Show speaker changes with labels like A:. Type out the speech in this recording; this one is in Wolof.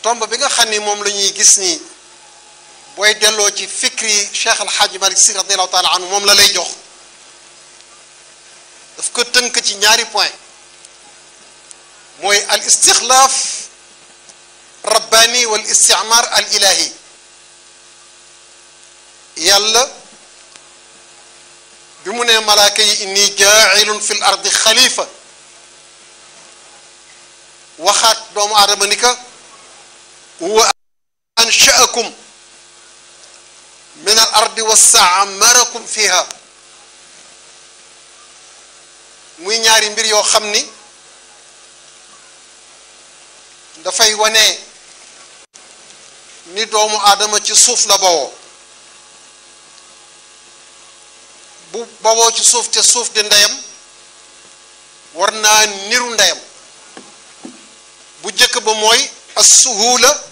A: tomb bi nga xam ni moom la ñuy gis nii booy delloo ci fikri Cheikh Al Hadj Malick Sy radiallahu taala anhu moom la lay jox daf ko tënk ci ñaari point mooy al istixlaaf rabbani wal isticmar al ilahi yàlla bi mu nee malaaka yi inni jaailun fi l ardi xalifa waxaat doomu aadama ni ka wa anshaakum min al ardi wa staamarakum fiha muy ñaari mbir yoo xam ni dafay wane ni doomu aadama ci suuf la bawoo bu bawoo ci suuf te suuf di ndeyam war naa niru ndeyam bu jëkk ba mooy as suhula